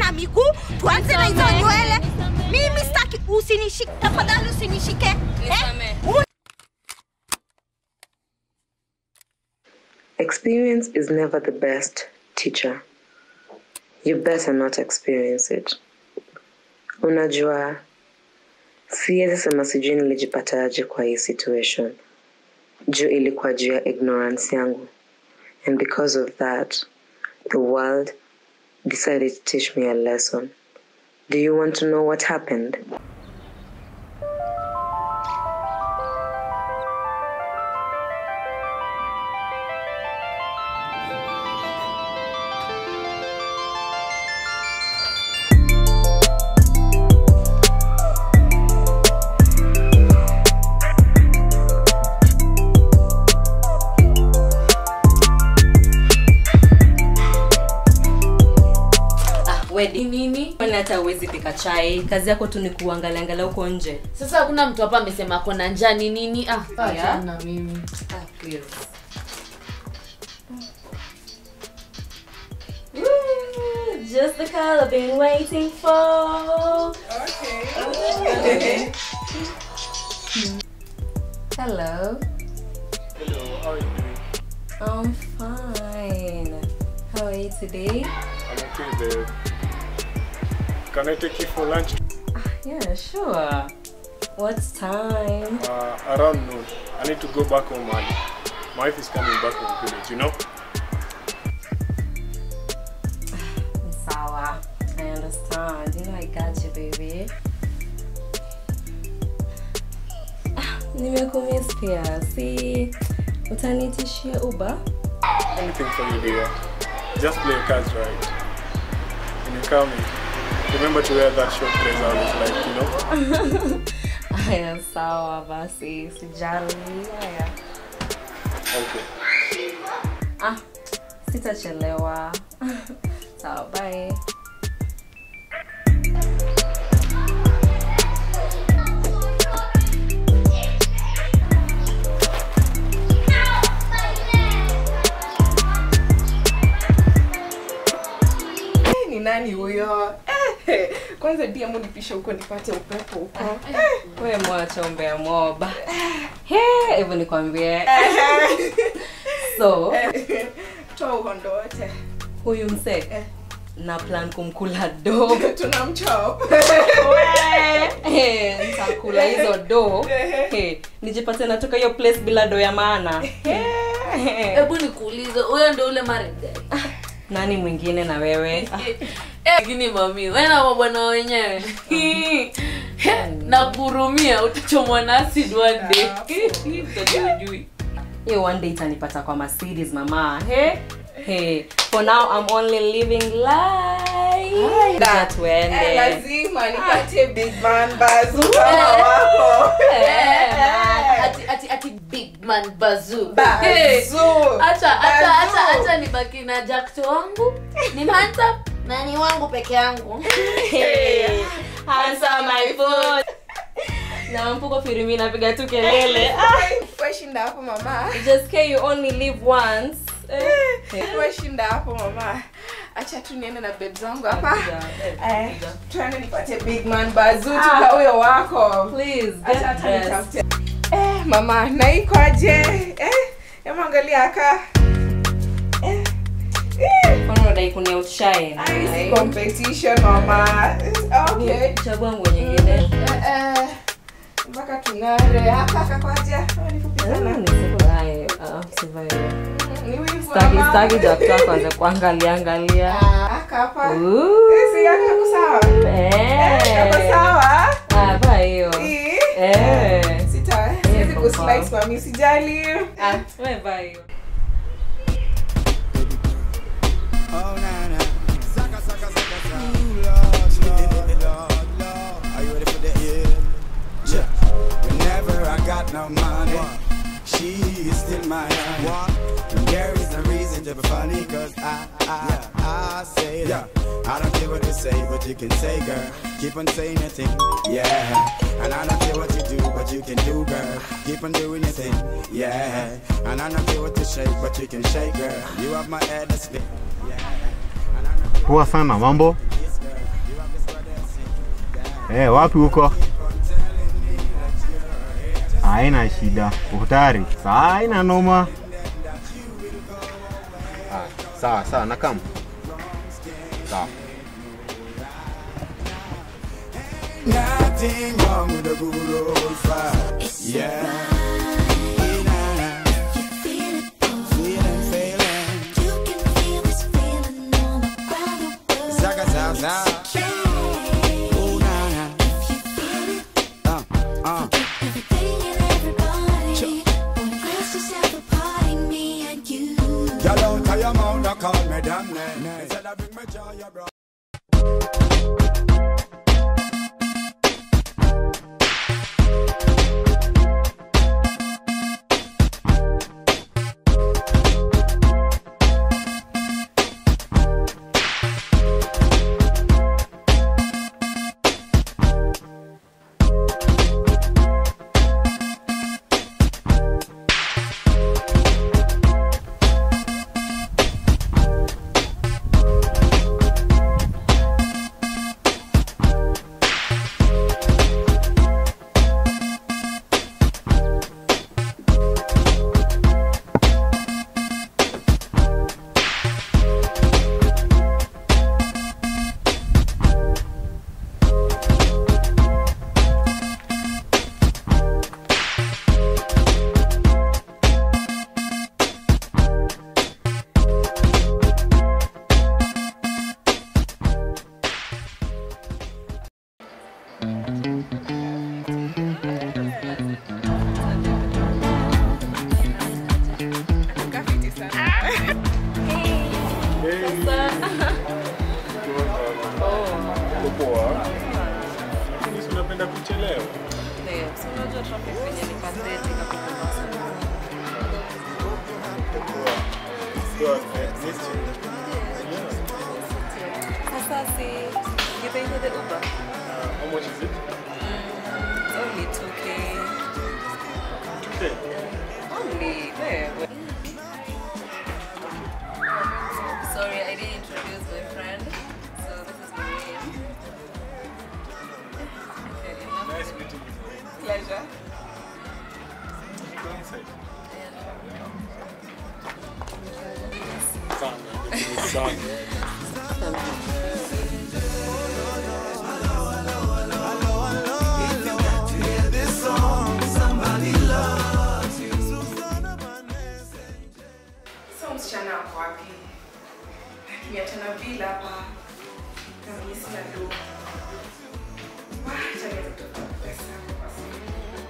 na miguu, tuanze na hizo nywele. Mimi sitaki, usinishike tafadhali, usinishike eh? Experience is never the best teacher. You better not experience it. Unajua, siwezi sema sijui nilijipataje kwa hii situation. Juu ilikuwa juu ya ignorance yangu. And because of that, the world decided to teach me a lesson. Do you want to know what happened? wedi nini kwani hata uwezi pika chai kazi yako tu ni kuangalia angalia huko nje sasa hakuna mtu hapa amesema ako na njaa ni nini ah, Yeah. achana na mimi ah, please. Just the color I've been waiting for. Okay. Hello. Hello, how are you doing? I'm fine. How are you today? I'm okay, babe. Can I take you for lunch? Yeah, sure. What time? Uh, around noon. I need to go back home early. My wife is coming back from village, you know? Sawa. I understand. You know I got you, baby. Ah, Nimekumiss pia. Si utaniitishia Uber? Anything for you, dear. Just play your cards right. When you come in, remember to wear that short dress I always like, you know? Aya, sawa basi. Sijali. Aya. Okay. Ah, sitachelewa. sawa, bye. ni nani huyo eh, kwanza DM nipisha huko nipate upepo huko We mwacha umbea moba. He, hebu nikwambie. So, toa uhondo wote huyu msee na plan kumkula do tunamchop Eh, nitakula hizo do Eh, nijipate natoka hiyo place bila do ya maana Eh, hebu nikuulize huyo ndo ule maregai nani mwingine na wewe lakini mami wena mabwana wenyewe na kurumia utachomwa na acid one day Mtoto hujui. hiyo one day itanipata kwa Mercedes mama He, he. for now I'm only living life Acha Eh, tuende lazima nipate big man bazu kama wako Eh, man. ati ati ati big man bazoo Bazoo. Hey, acha acha Bazoo. acha acha nibaki na jakto wangu ni handsome na ni wangu peke yangu Hey, answer my phone na mpuko firimi napiga tu kelele Ah, weshinda hapo mama just care you only live once Eh, weshinda hapo mama acha tu niende na beb zangu hapa Eh, tuende nipate big man bazu tuka huyo wako please Acha get hata dressed. nitafute. eh mama naikoje eh hebu angalia aka eh eh Kwani unadai kuni outshine? Ai, si Ai. competition mama okay chagua nguo nyingine Eh, eh, mpaka tung'are haka kakwaje Ama ni fupi Ah, sana ni siku- ai, ah, sivae. ni wivu Staki- ama? staki jakto kwanza kuangalia angalia Ah, haka hapa Ooh. Eh, si yako yako sawa Eh. Eh, yako sawa Ah, vaa hiyo Ii. Eh. sita siwezi kuslice mami sijali Ah, we vaa hiyo Oh, nah, nah. Saka, saka, saka, saka. Ooh, Lord, Lord, Lord, Lord. Are you ready for that? Yeah. Yeah. Whenever I got no money, she is still my honey. And there is no reason to be funny, cause I, I, I say that. I don't care what you say, but you can say, girl. Keep on saying your thing, yeah. And I don't care what you do, but you can do, girl. Keep on doing your thing, yeah. And I don't care what you shake, but you can shake, girl. You have my head asleep, yeah. And I don't care Poa sana, mambo? this girl. Eh, wapi huko? Haina shida. Uko tayari? Sawa, haina noma. Ah, sawa sawa, nakam. Sawa. Nothing wrong with a good old fight. Yeah. Feeling, feeling. Zaga, zaga, zaga. Oh, nah, nah. Uh, uh. Y'all don't tell your mouth to call me damn name. Instead of bring me joy, you brought. Kafiti sana. Uko poa? Lakini si unapenda kuchelewa? Poa. Eh, missed you. Yeah. Sasa si you pay for the Uber? Uh, how much is it? Only 2k. Okay. Only. Where? Sorry, I didn't introduce my friend. So this is Maureen. Okay, enough. Nice meeting you. Pleasure. Go inside. Sana. Sana. So msichana wako wapi? Niachana bila hapa. Kama mimi sina do. Wacha niweze kutafuta pesa kwa simu.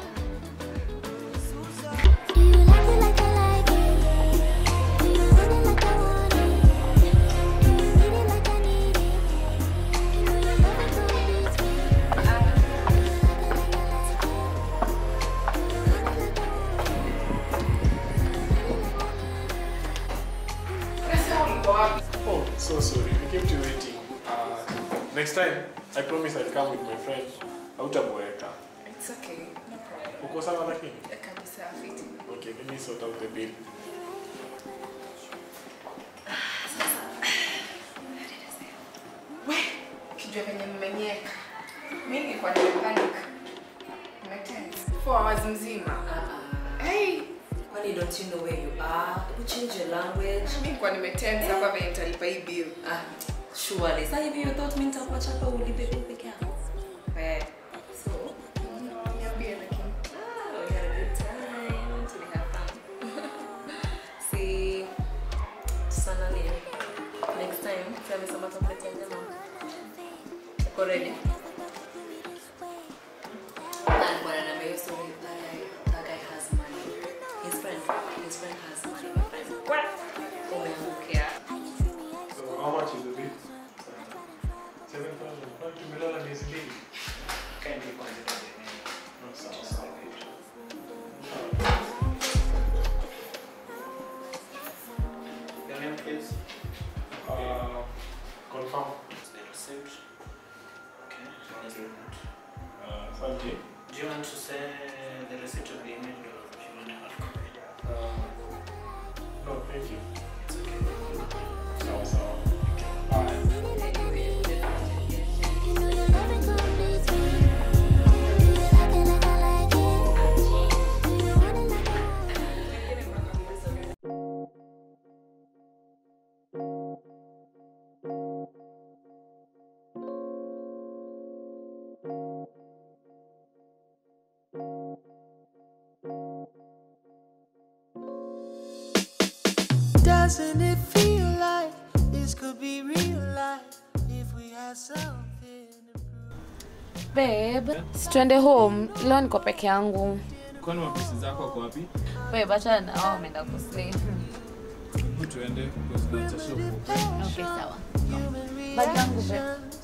Pesa ulikuwa wapi? Oh, so sorry. We kept you waiting. Uh, next time, I promise I'll come with my friend. Hautaboeka. It's okay. No problem. Uko sawa lakini? Kabisa fiti. Okay, let me sort out the bill. We, kijua venye mmenyeka. Mimi nilikuwa nimepanic. Nimetense. Four hours mzima. Hey, Kwani don't you know where you are? You change your language. mimi nilikuwa nimetense hapa venye nitalipa hii bill. Ah, surely. Sasa hivi you thought mimi nitakuacha hapa ulipe bill peke yako? Eh. So, Niambie lakini. ah, we had a good time. Tuli have fun. See, sana ni next time si amesema atakuletea nyama. Uko ready? Na alikuwa ananiambia hiyo story, that guy- that guy has money. His friend, his friend has money, my friend. Umeangukia. So, how much is the bill? 7,000. Kwani tumelala miezi mbili? No, sawa, sawa. Uh, confirm. Uh, asante. Do you want to say the receipt of the email or do you want to have copy? Uh, no, thank you. It's okay. Sawa, sawa. Bye. Anyway, Doesn't it feel like this could be real life if we had something to prove? babe situende home leo niko peke yangu kwani mapisi zako wako wapi babe acha na wao wameenda kusleep hebu tuende because tunaacha show okay sawa bag yangu babe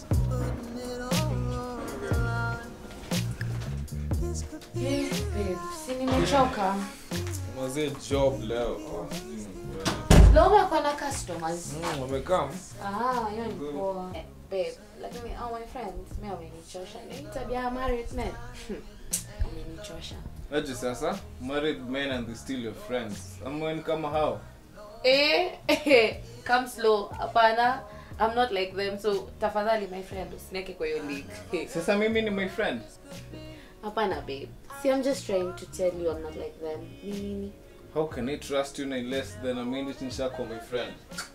Eh, babe, si nimechoka mazee job leo leo umekuwa na customers wamekam Ah, hiyo ni poa. Eh, Babe, lakini all my friends, mimi wamenichosha. Ni tabia ya married men. Wamenichosha. aje sasa married men and they still your friends amweni kama hao Eh, eh, come slow. Hapana. I'm not like them, so tafadhali my friend usiniweke kwa hiyo league. sasa mimi ni my friend Hapana babe. See, I'm just trying to tell you I'm not like them. Ni nini? how can i trust you na in less than a minute nishakuwa my friend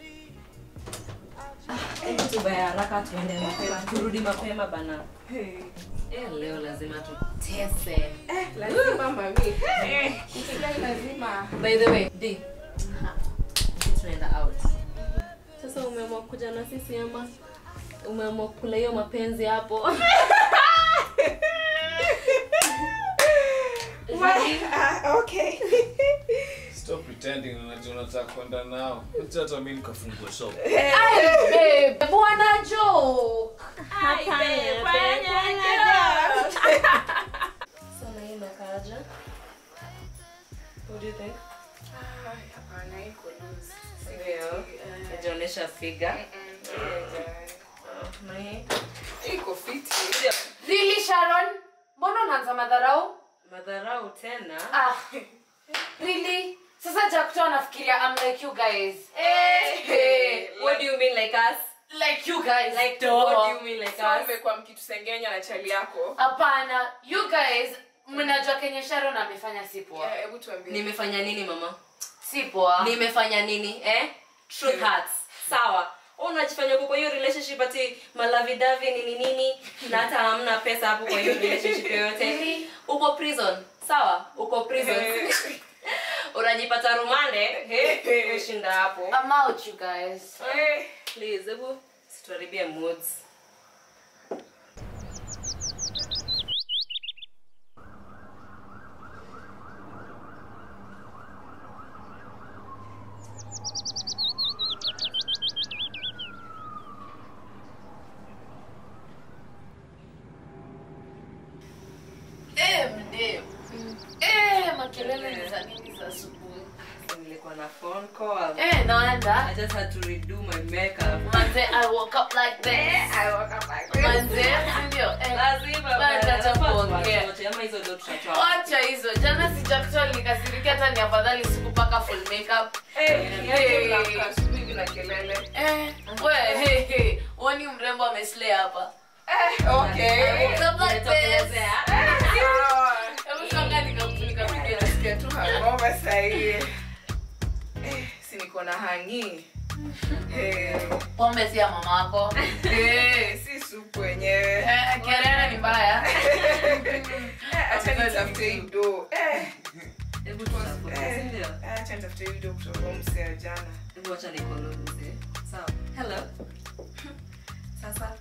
Hebu tubaya haraka tuende mapema turudi mapema bana Eh, leo lazima tutese lazima mami Eh, mtihani lazima by the way d tunaenda out sasa umeamua kuja na sisi ama umeamua kula hiyo mapenzi hapo Ah, okay stop pretending unajua unataka kwenda nao acha hata mimi nikafungua shop Babe, bwana joke. sana hii inakaaje what do you think hapana iko loose ndio najionyesha figa na hii iko fiti Really Sharon? Mbona unaanza madharau? madharau tena Ah. Really? Sasa Jackto anafikiria I'm like you guys. Hey, what do you mean like us Like you guys. like Duh. what do you mean like Sasa us umekuwa mkitusengenya na chali yako hapana you guys mnajua kenye sharon amefanya si poa Eh, hebu tuambie nimefanya nini mama si poa nimefanya nini eh truth hurts sawa Wewe unajifanya uko kwa hiyo relationship ati malavidavi nini nini na hata hamna pesa hapo kwa hiyo relationship yoyote uko prison sawa uko prison unajipata rumande he ushinda hapo I'm out you guys Eh, please hebu situharibie moods eh mdem eh makelele ni za nini za asubuhi nilikuwa na phone call eh naenda I just had to redo my makeup manze I woke up like this I woke up like this. manze ndio eh lazima Bana, bana, acha nafaa kuongea. tuwachoche, ama hizo ndio tutatoa wacha hizo jana si Jackto nikasirikia hata ni afadhali sikupaka full makeup Eh, yaani Hey. unaamka asubuhi bila kelele eh we hey hey woni mrembo ameslay hapa Eh, okay. Woke up like this Nimetokelezea. Sawa. hebu sanga nikapiga Nasikia tu hangover sahii Eh, si niko na hangi Eh, pombe si ya mamako eh, si supu wenyewe Eh, kelele ni mbaya Eh, acha nitafute hii do Eh, Hebu tutafute, si eh, ndio? eh, acha nitafute hii do kutoka huyu msee wa jana Hebu acha nikolo mzee. Sawa. Hello. Sasa.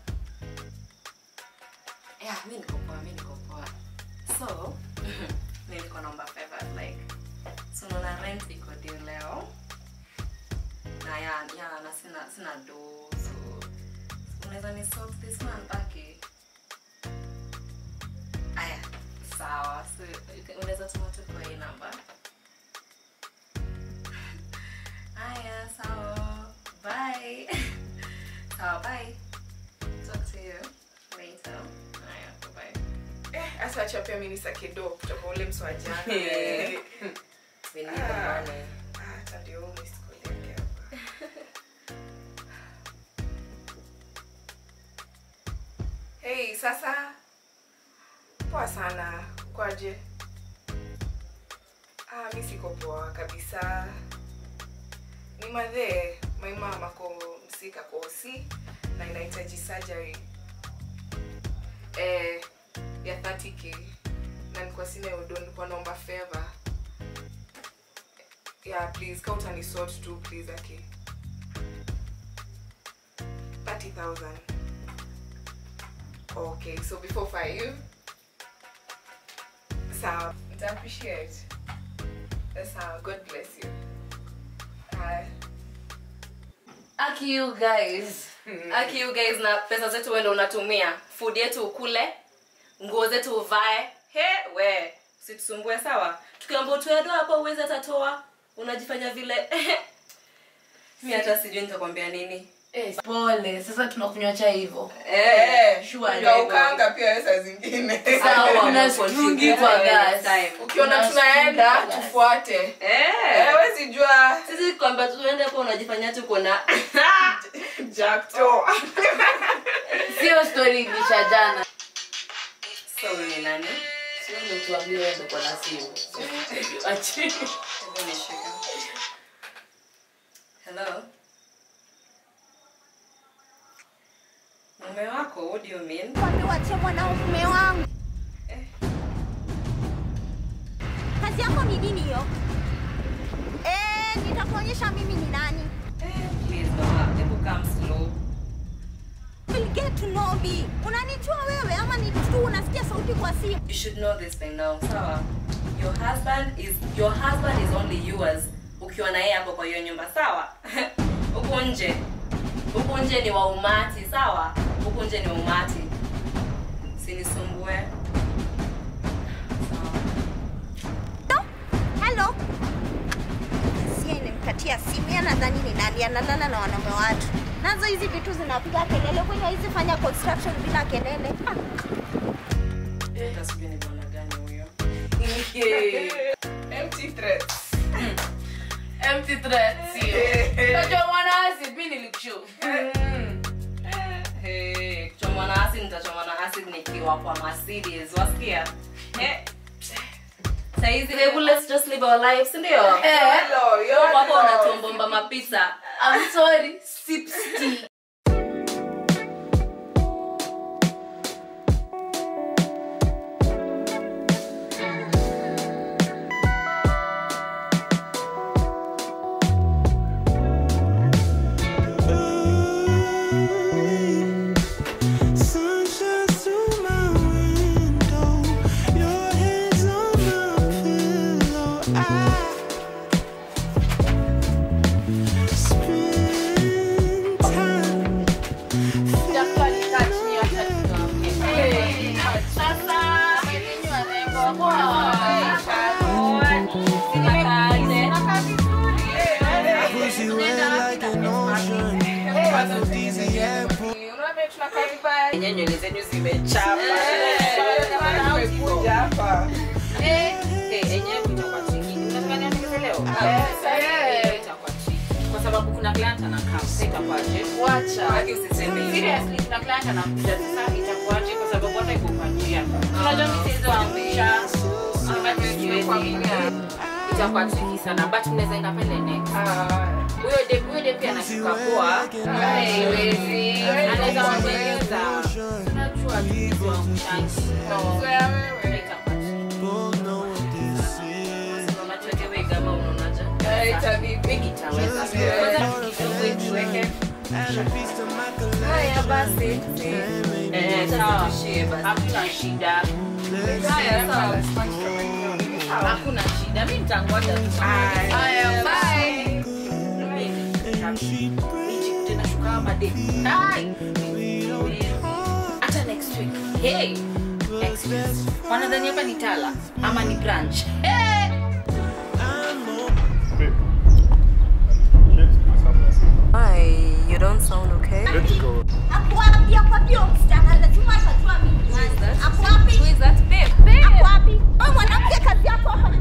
Yeah, mi niko poa, mi niko poa. So, mi niko naomba favor like so naona rent iko due leo. Na ya, ya na sina sina do so unaweza ni sort this month baki. Aya, sawa. So you can- unaweza tuma tu kwa hii namba. Aya, sawa. Bye. Sawa, bye. Talk to you later. Aya, bye. Eh, asa acha pia mi nisake do kutoka ule msee wa jana Eh. Eh, We need the Ah. money. ah, hata ndio huu missed call yake hapa. Hey, sasa poa sana kwaje ah, mi siko poa kabisa ni madhee my mom ako msika kosi na inahitaji surgery eh, ya 30k na nilikuwa sina udo nilikuwa naomba favor yeah please ka utanisort tu please aki 30000 okay so before five sawa nita appreciate sawa god bless you uh, aki you guys aki you guys na pesa zetu wendo unatumia food yetu ukule nguo zetu uvae he we usitusumbue sawa tukiamba utoedo hapo uwezi atatoa unajifanya vile mi hata sijui nitakwambia nini Eh, pole sasa tunakunywa chai hivyo eh, Sure, ukaukanga pia we saa zingine Sawa, kuna strungi kwa gas. ukiona Kuna tunaenda strungi kwa gas. tufuate Eh. Eh, wezi jua sisi kwamba tuende hapo unajifanya tu kuna jakto sio story ilisha jana so ni nani sio ndio tuambie wewe ndio kwa na simu Achi. Hebu nishike. hello mume wako what do you mean Wamewachia mwanao mume wangu. Kazi yako ni nini hiyo? Eh, nitakuonyesha mimi ni nani. please mama hebu come slow Will get to know me. Unanijua wewe ama ni tu unasikia sauti kwa simu? you should know this thing now sawa your husband is your husband is only yours ukiwa na yeye hapo kwa hiyo nyumba sawa huku nje huku nje ni wa umati sawa huku nje ni wa umati sinisumbue Hello. Kasia inamkatia simu, yeye anadhani ni nani, analala na wanaume watu. Nazo hizi vitu zinapiga kelele, kwenye hizi fanya construction bila kelele. Ah. hata sijui ni bwana gani huyo empty threats empty threats sio unajua mwana asi mimi nilikushow Hey, kuchomwa na acid nitachomwa na acid nikiwa kwa Mercedes. Wasikia? Eh. Saizi hebu let's just live our lives, ndio? Eh. Hello, you're Hapo hapo wrong. unatuombomba mapisa. I'm sorry sip tea Sunshine through my window. Your hands on my pillow. I spend time. Daktari catch me hata tunaongea. Sasa elimu anaenda Pussy wet like an ocean. Aphrodisiac. Yenyewe nywele zenyu zimechapa. Tumekuja hapa. Eh, yenyewe itakuwa chini. Unataka niongeze leo? Eh, itakuwa chini. Kwa sababu kuna client anakaa. Sasa itakuwaje? Wacha. Haki usiseme hivyo. Seriously, kuna client anakuja sasa itakuwaje kwa sababu hata iko kwa njia. Unajua mimi siwezi kuamrisha. But siwezi. Itakuwa tricky sana but mnaweza enda pale next. Huyo de huyo de pia anashuka poa. Haiwezi. Anaweza kueleza. Unajua tu wa kushanti. Itakuwa Both know what this is. Mama tuweke wig ama unaonaje? Wig itaweza. Kwanza kidogo tuweke. Add a piece to my collection. Haya basi. Eh, sawa. Hakuna shida. Haya, sawa. Hakuna shida. Mimi nitangoja tu. Haya, bye. Tunashuka hapa day. Hai. Hata next week. Hey. Next week. Wanadhani hapa ni Tala ama ni branch. Hey. Babe. Let's do something. Hi, you don't sound okay. Let's go. Ako wapi? Ako wapi huyo msichana? Lazima atajua mimi ni nani. Ako wapi? Who is that babe? Ako wapi? Wewe mwanamke kazi yako hapa.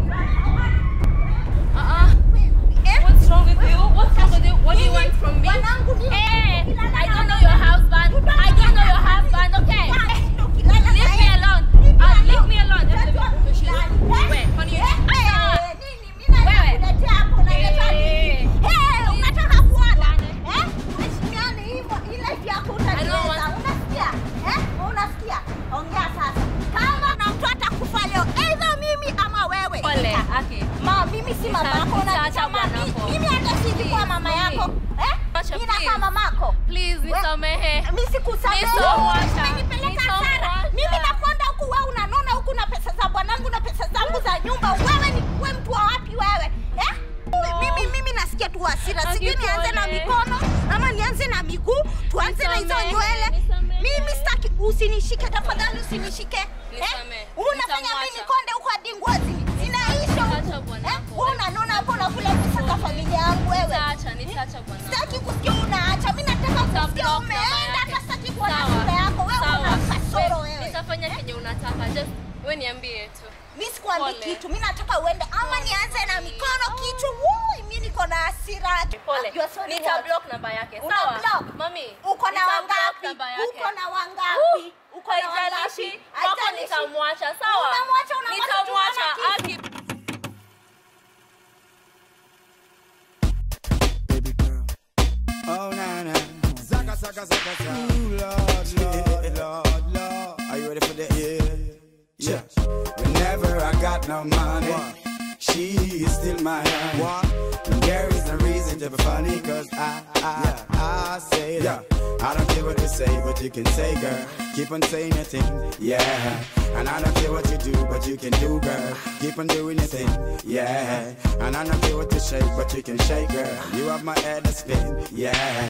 Eh? What's wrong with you? What's wrong with you? What do you want from me? Wanangu ni- Hey, I don't know your husband. I don't know your husband, okay? Leave me alone. Uh, leave me alone. Wait, honey, you- Ah! Wewe. Eh. unataka kuona eh? Uheshimiane hivyo, ile life yako utaiweza, unasikia eh? mama mi- bwanako. mimi hata siji kuwa mama Please, yako eh? Acha, Mimi nakaa please. mamako Please, We- nisamehe. mi sikusamehe. Nisamwacha. Umenipeleka hasara. Nisamwacha. Mimi nakwenda huku, wewe unanona huku na pesa za bwanangu na pesa zangu za nyumba. Wewe ni we mtu wa wapi wewe eh? Mimi mimi nasikia tu hasira, sijui nianze na Akipole. mikono ama nianze na miguu, tuanze na hizo Nisamehe, nywele. nisamehe. Mimi sitaki, usinishike tafadhali, usinishike eh? Nisamehe, Unafanya nitamwacha. mimi konde huko hadi ngozi zinaisha huku. Acha bwanako. Eh? Wewe unanona hapo unakula pesa za familia yangu wewe. Nitaacha, nitaacha bwanako. Sitaki kusikia unaacha. Mimi nataka kusikia Nitablock namba umeenda, yake. hata sitaki kuona Sawa, sura yako. Wewe sawa. una kasoro We- wewe. Nitafanya kenye unataka. Just wewe niambie tu. Mimi sikwambii Pole. kitu. Mimi nataka uende ama nianze na mikono kitu. Wui, mimi niko na hasira. Pole. You are sorry Nita what? block namba yake. Una Sawa? block? Mami. Uko na nita block wangapi? namba yake. Uko na wangapi? Uh, Uko na haijalishi. wangapi? Wako Haijalishi. nitamwacha. Sawa? Unamwacha, unamwacha, Nitamwacha. tunaona kitu. Aki baby girl. Oh na na, zaka zaka zaka zaka. Ooh, Lord, Lord, Lord, Lord. Are you ready for the yeah? Yeah. Whenever I got no money, she is still my honey. And there is no reason to be funny, cause I, I, I say that. I don't care what you say, but you can say, girl. Keep on saying your thing, yeah. And I don't care what you do, but you can do, girl. Keep on doing your thing, yeah. And I don't care what you shake, but you can shake, girl. You have my head to spin, yeah.